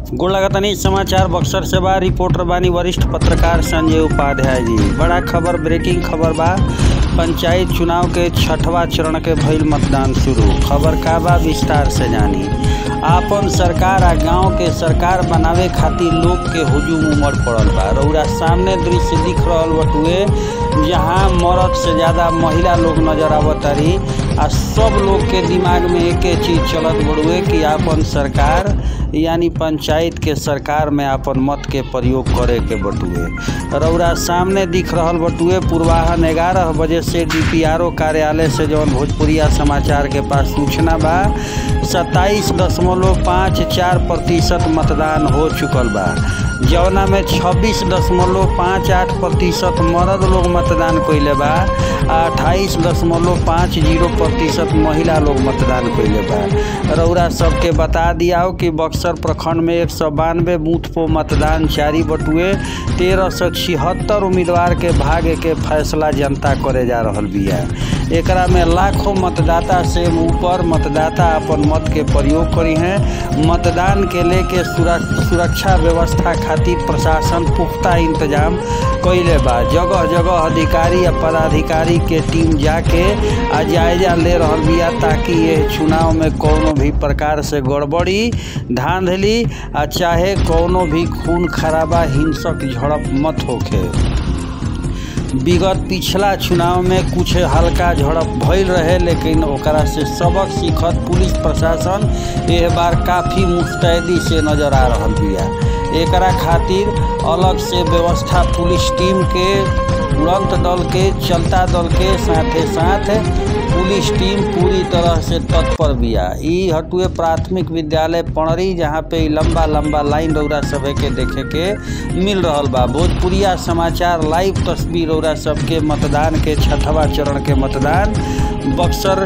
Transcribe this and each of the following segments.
गोड़ लगतनी समाचार बक्सर से बा रिपोर्टर बानी वरिष्ठ पत्रकार संजय उपाध्याय जी बड़ा खबर ब्रेकिंग खबर बा पंचायत चुनाव के छठवा चरण के भइल मतदान शुरू खबर का बा विस्तार से जानी आपन सरकार आ गांव के सरकार बनावे खातिर लोग के हुजूम उमड़ पड़ल बा रउरा सामने दृश्य दिख रहल बटुए जहां मर्द से ज्यादा महिला लोग नजर आवतारी आ सब लोग के दिमाग में एके चीज चलत बड़ुए कि आपन सरकार यानी पंचायत के सरकार में आपन मत के प्रयोग करे के बटुए रउरा सामने दिख रहल बटुए पूर्वाहन ग्यारह बजे से डीपीआरओ कार्यालय से जौन भोजपुरिया समाचार के पास सूचना बा सत्ताईस दशमलव पाँच चार प्रतिशत मतदान हो चुकल बा जौना में छब्बीस दशमलव पाँच आठ प्रतिशत मर्द लोग मतदान कइले बा आ अट्ठाईस दशमलव पाँच जीरो प्रतिशत महिला लोग मतदान कइले बा रउरा सबके बता दियाओ कि बक्सर प्रखंड में एक सौ बानवे बूथ पर मतदान जारी बटुए तेरह सौ छिहत्तर उम्मीदवार के भाग्य के फैसला जनता करे जा रहल बिया एकरा में लाखों मतदाता से ऊपर मतदाता अपन मत के प्रयोग करी हैं मतदान के लेके सुरक्षा व्यवस्था खातिर प्रशासन पुख्ता इंतजाम कइले बा जगह जगह अधिकारी या पदाधिकारी के टीम जाके आ जायजा ले रहल बिया ताकि ये चुनाव में कोनो भी प्रकार से गड़बड़ी धांधली आ चाहे कोनो भी खून खराबा हिंसक झड़प मत होखे विगत पिछला चुनाव में कुछ हल्का झड़प भइल रहे लेकिन ओकरा से सबक सीखत पुलिस प्रशासन एह बार काफ़ी मुस्तैदी से नजर आ रहल बिया एकरा खातिर अलग से व्यवस्था पुलिस टीम के तुरंत दल के चलता दल के साथे साथ पुलिस टीम पूरी तरह से तत्पर बिया ई हटुए प्राथमिक विद्यालय पणरी जहाँ पे ई लंबा लंबा लाइन रौरा सभे के देखे के मिल रहल बा भोजपुरिया समाचार लाइव तस्वीर रौरा सबके मतदान के छठवा चरण के मतदान बक्सर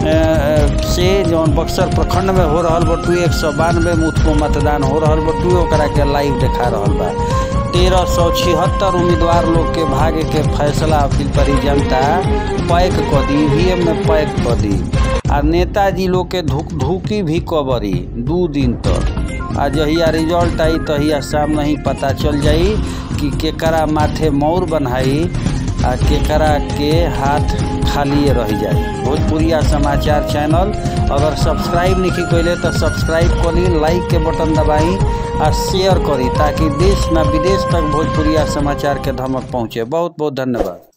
से जौन बक्सर प्रखंड में हो रहल बटुए एक सौ बानवे बूथ को मतदान हो रहल बटुए ओकरा के लाइव देखा रहल बा तेरह सौ छिहत्तर उम्मीदवार लोग के भाग्य के फैसला अपील करी जनता पैक क दी ईवीएम में पैक क दी आ नेताजी लोग के धुक धुकी भी कबरी दू दिन तक आ जहिया रिजल्ट आई तहिया सामने ही पता चल जाई कि केकरा माथे मौर बनाई आ केकरा के हाथ खाली रह जाए भोजपुरिया समाचार चैनल अगर सब्सक्राइब नहीं कैले तो सब्सक्राइब करी लाइक के बटन दबाई आ शेयर करी ताकि देश न विदेश तक भोजपुरिया समाचार के धमक पहुँचे बहुत बहुत धन्यवाद